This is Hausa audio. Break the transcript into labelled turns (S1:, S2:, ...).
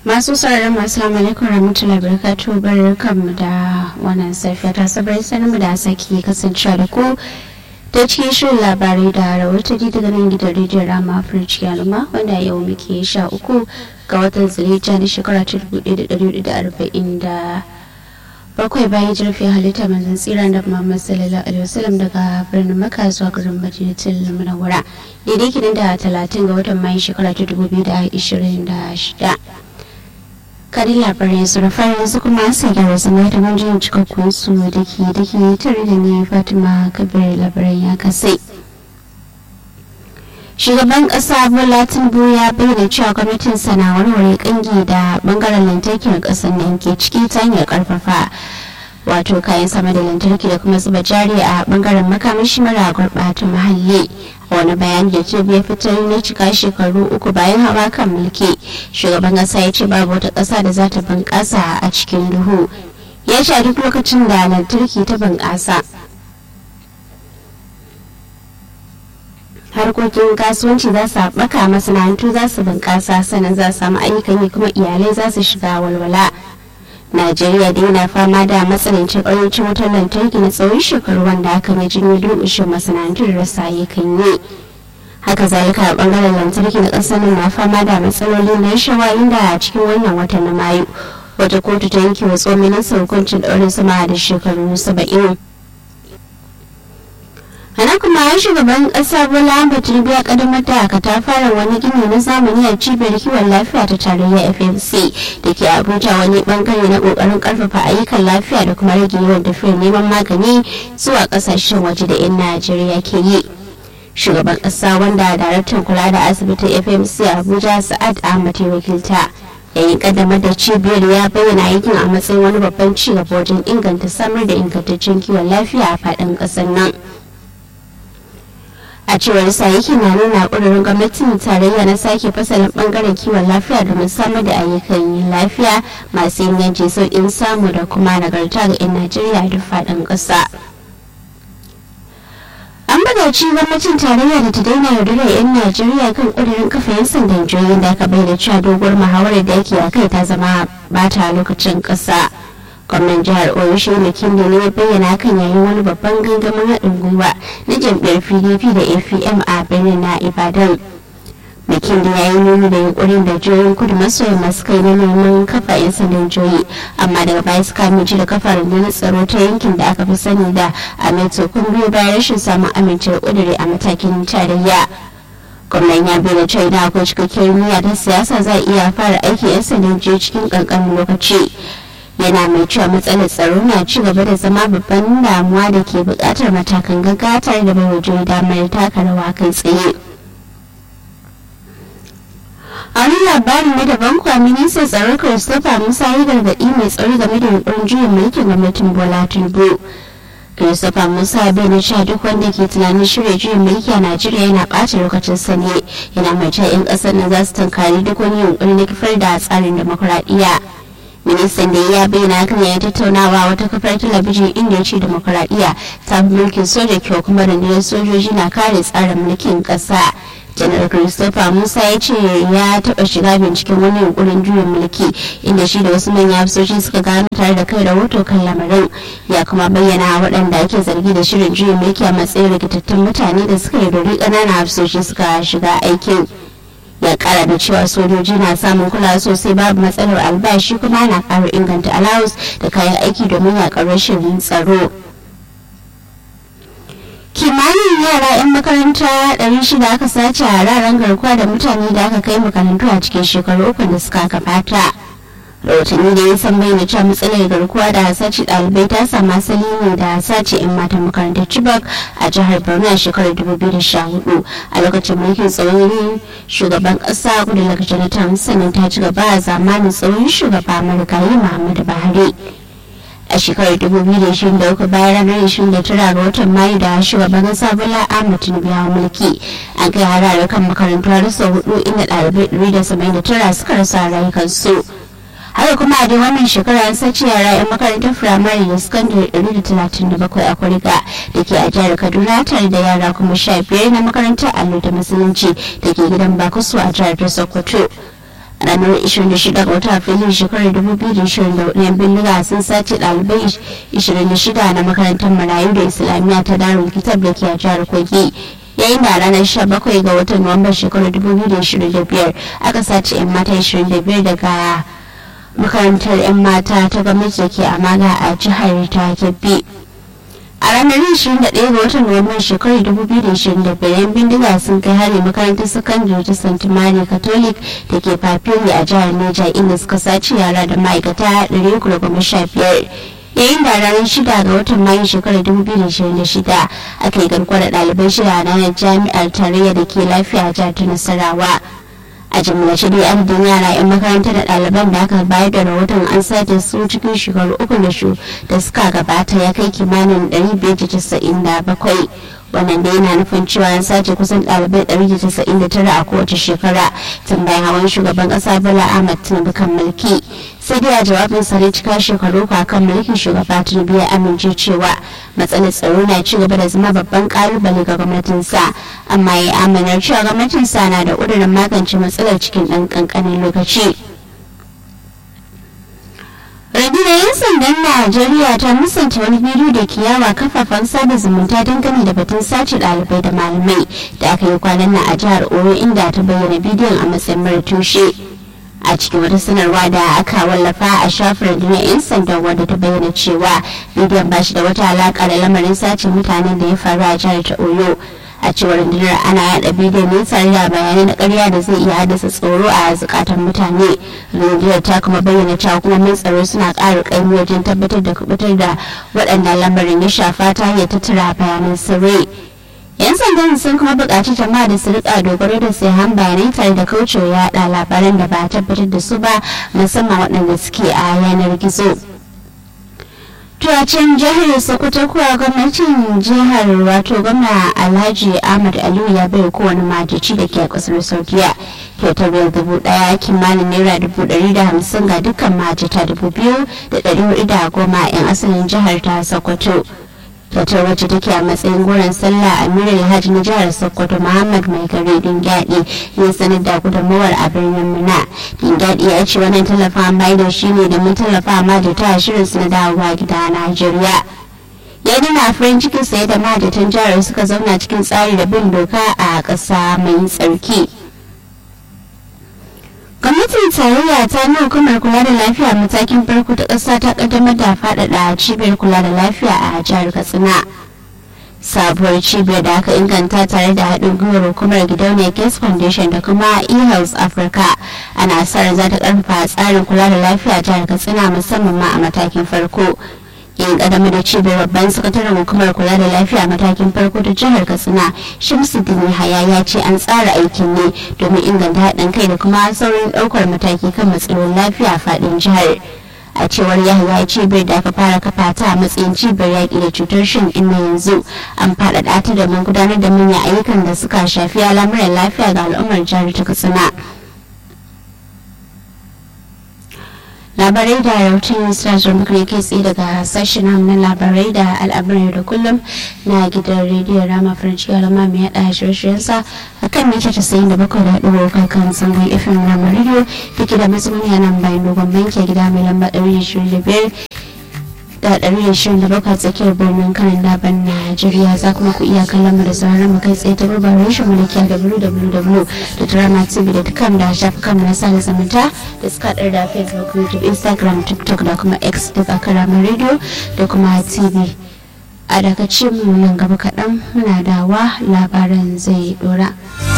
S1: masu sauraron masu alaikum rahmatullahi barakatuhu barkanmu da wannan safiya ta sabar sanin da sake kasancewa da ku ta cikin shirin labarai da rahotanni daga nan gidan rediyon rama afirci al'umma wanda yau muke sha uku ga watan zilija na shekara ta dubu ɗaya da ɗari da arba'in da bakwai bayan jirfin halitta manzan tsira da muhammad sallallahu alaihi wasallam daga birnin maka zuwa garin madinatul munawwara daidai kinan da talatin ga watan mayu shekara ta dubu biyu da ashirin da shida kadin labarai su da fara yanzu kuma sai gyara zama da manjin cikakkun su da ke da ke tare da ni fatima kabir labarai ya kasai shugaban kasa bola tinubu ya bayyana cewa gwamnatin sana warware kangi da bangaren lantarkin kasar nan ke ciki ta hanyar karfafa wato kayan sama da lantarki da kuma zuba jari a bangaren makamashi mara gurɓata muhalli wani bayani da ce ya fitar na cika shekaru uku bayan hawa kan mulki shugaban kasa ya ce babu wata ƙasa da za ta bunƙasa a cikin duhu ya ce duk lokacin da lantarki ta bunƙasa harkokin kasuwanci za su haɓaka masana'antu za su bunƙasa sannan za su samu ayyukan yi kuma iyalai za su shiga walwala najeriya dai na fama da matsanancin ƙarancin wutar lantarki na tsawon shekaru wanda aka mai janyo durƙushin masana'antu da rasa ayyukan yi haka zalika a ɓangaren lantarki na ƙasar na fama da matsalolin na rashawa inda a cikin wannan watan na mayu wata kotu ta yanke wa tsohon ministan hukuncin ɗaurin sama da shekaru saba'in ana kuma ya shugaban kasa bola ahmed tinubu ya kaddamar da ta fara wani gini na zamani a cibiyar kiwon lafiya ta tarayya fmc da ke abuja wani bangare na kokarin karfafa ayyukan lafiya da kuma rage yawan tafiyar neman magani zuwa kasashen waje da 'yan najeriya ke yi shugaban kasa wanda daraktan kula da asibitin fmc a abuja sa'ad ahmad ya wakilta yayin kaddamar da cibiyar ya bayyana aikin a matsayin wani babban ci gaba wajen inganta samar da ingantaccen kiwon lafiya a faɗin ƙasar nan a cewar sa yake na nuna ƙudurin gwamnatin tarayya na sake fasalin bangaren kiwon lafiya domin samar da ayyukan yin lafiya masu inganci sauƙin samu da kuma nagarta ga 'yan najeriya duk faɗin ƙasa an bugaci gwamnatin tarayya da ta daina yaudarar 'yan najeriya kan ƙudurin kafa 'yan sandan jihohin da aka bayyana cewa doguwar muhawarar da ake a kai ta zama bata lokacin ƙasa. gwamnan jihar oyo shehu kinde ne ya bayyana kan yayin wani babban gangamin haɗin gwiwa na jam'iyyar pdp da apm a birnin na ibadan bikin da ya yi nuni da yunkurin da jihohin kudu maso yamma suka yi na neman kafa 'yan sandan jihohi amma daga baya suka amince da kafa rundunar tsaro ta yankin da aka fi sani da ameto kun biyo bayan rashin samun amincewar ƙudure a matakin tarayya gwamnan ya bayyana cewa idan akwai cikakkiyar niyya ta siyasa za a iya fara aiki 'yan sandan jihohi cikin ƙanƙanin lokaci yana mai cewa matsalar tsaro na ci gaba da zama babban damuwa da ke buƙatar matakan gaggawa tare da bai wajen damar taka rawa kai tsaye a wani labarin na daban kuwa ministan tsaron christopher musa yi gargaɗi mai tsaro game da yunkurin juyin mulkin gwamnatin bola tinubu christopher musa bai na cewa duk wanda ke tunanin shirya juyin mulki a najeriya yana ɓata lokacin sani yana mai cewa 'yan ƙasar nan za su tankari duk wani yunkuri na kifar da tsarin demokuraɗiyya ministan da ya bayyana kan yayin tattaunawa wata kafar talabijin inda ya ce demokuraɗiyya ta fi mulkin soja kyau kuma rundunar sojoji na kare tsarin mulkin ƙasa janar christopher musa ya ce ya taɓa shiga binciken wani yunkurin juyin mulki inda shi da wasu manyan hafsoshi suka gano tare da kai rahoto kan lamarin ya kuma bayyana waɗanda ake zargi da shirin juyin mulki a matsayin rikitattun mutane da suka yi dori ƙananan hafsoshi suka shiga aikin ya kara da cewa sojoji na samun kula sosai babu matsalar albashi kuma na ƙara inganta alawus da kayan aiki domin yaƙar rashin tsaro kimanin yara 'yan makaranta 600 aka sace a raran garkuwa da mutane da aka kai makarantu a cikin shekaru uku da suka gabata rahotanni da ya san bayyana cewa matsalar garkuwa da sace ɗalibai ta samu asali ne da sace 'yan matan makarantar chibok a jihar borno a shekarar 2014 a lokacin mulkin tsohon shugaban ƙasa goodluck jonathan sannan ta ci gaba a zamanin tsohon shugaba marigayi muhammadu buhari a shekarar 2023 bayan ranar 29 ga watan mayu da shugaban kasa bola ahmed tinubu ya mulki an kai harare kan makarantu har sau hudu inda ɗalibai 179 suka rasa rayukansu haka kuma a dai wannan shekara an sace yara 'yan makarantar firamare da sakandare 137 a kuriga da ke a jihar kaduna tare da yara kuma 15 na makarantar allo da musulunci da ke gidan bakusu a jihar ta sokoto ranar 26 ga watan afrilu shekarar 2024 yan bindiga sun sace ɗalibai 26 na makarantar marayu da islamiyya ta darul kitab da ke a jihar kogi yayin da ranar 17 ga watan nuwamban shekarar 2025 aka sace 'yan mata 25 daga makarantar 'yan mata ta gwamnati da ke amaga a jihar ta kebbi a ranar 21 ga watan nuwamban shekarar 2025 yan bindiga sun kai hari makarantar sakandare ta st mary catholic da ke papiri a jihar neja inda suka sace yara da ma'aikata 315 yayin da ranar shida ga watan mayu shekarar 2026 aka yi garkuwa da ɗalibai shida a ranar jami'ar tarayya da ke lafiya a jihar ta nasarawa a jimlace dai adadin yara 'yan makaranta da ɗaliban da aka bayar da rahoton an sace su cikin shekaru uku da shu da suka gabata ya kai kimanin 597 wannan da yana nufin cewa an sace kusan ɗalibai 199 a kowace shekara tun bayan hawan shugaban ƙasa bola ahmad tinubu kan mulki sai dai a jawabin sa cika shekaru kan mulkin shugaba tinubu ya amince cewa matsalar tsaro na ci gaba da zama babban kalubale ga gwamnatinsa amma ya amanar cewa gwamnatinsa na da ƙudurin magance matsalar cikin ɗan ƙanƙanin lokaci. rundunar 'yan sandan najeriya ta musanta wani bidiyo da ke yawa kafafen sada zumunta dangane da batun sace ɗalibai da malamai da aka yi kwanan nan a jihar oyo inda ta bayyana bidiyon a matsayin mara tushe a cikin wata sanarwa da aka wallafa a shafin rundunar 'yan sandan wadda ta bayyana cewa bidiyon ba shi da wata alaka da lamarin sace mutanen da ya faru a jihar ta oyo a cewar rundunar ana yada bidiyon ne tare da bayanai na karya da zai iya haddasa tsoro a zukatan mutane rundunar ta kuma bayyana cewa hukumomin tsaro suna ƙara ƙaimi wajen tabbatar da kubutar da waɗanda lamarin ya shafa ta hanyar tattara bayanan sirri yan sandan sun kuma buƙaci jama'a da su rika dogaro da sayan bayanai tare da kaucewa yaɗa labaran da ba a tabbatar da su ba musamman waɗanda suke a yanar gizo. Tuwacin jihar Sokoto kuwa gwamnatin jihar wato gwamna Alhaji Ahmad Aliyu ya bai kowane majici da ke a kasar Saudiya kyautar biyar dubu daya kimanin naira dubu dari da hamsin ga dukkan majita dubu biyu da dari hudu da goma yan asalin jihar ta Sokoto. kyautar wacce take a matsayin goron sallah amir alhaji na jihar sokoto muhammad mai gari dingyadi ya sanar da gudunmawar a birnin muna dingyadi ya ce wannan tallafa mai da shi ne domin tallafa ma da ta shirin su na dawowa gida a najeriya ya nuna farin cikin saye da mahajjatan jihar suka zauna cikin tsari da bin doka a ƙasa mai tsarki gwamnatin tarayya ta nuna hukumar kula da lafiya matakin farko ta ƙasa ta ƙaddamar da faɗaɗa cibiyar kula da lafiya a jihar katsina sabuwar cibiyar da aka inganta tare da haɗin gwiwar hukumar gidauniyar gates foundation da kuma e-health africa ana sa ran za ta ƙarfafa tsarin kula da lafiya jihar katsina musamman ma a matakin farko yin kadama da cibiyar babban sakataren hukumar kula da lafiya matakin farko da jihar katsina shamsuddin haya ya ce an tsara aikin ne domin inganta haɗin kai da kuma saurin ɗaukar mataki kan matsalolin lafiya faɗin jihar a cewar yahaya cibiyar da aka fara kafa ta a matsayin cibiyar yaƙi da cutar shan inna yanzu an faɗaɗa ta domin gudanar da manyan ayyukan da suka shafi al'amuran lafiya ga al'ummar jihar ta katsina labarai da rahoton sashen muka kai tsaye daga sashen na labarai da al'amuran da kullum na gidan rediyon rama faranci alama mai yada shirye-shiryensa a kan mita casa'in da bakwai da haɗu kan sangon fm rama rediyo da ke da matsumin yanan bayan dogon banki gida mai lamba ɗari ashirin da biyar da ɗari ashirin da bakwai tsakiyar birnin kanin daban najeriya za kuma ku iya kallon mu da sauran mu kai tsaye ta gurbar rashin mulki a www da drama tv da dukkan da shafukan mu na sada zumunta da suka haɗar da facebook youtube instagram tiktok da kuma x duk a karamin radio da kuma tv a daga mu nan gaba kaɗan muna dawa labaran zai dora.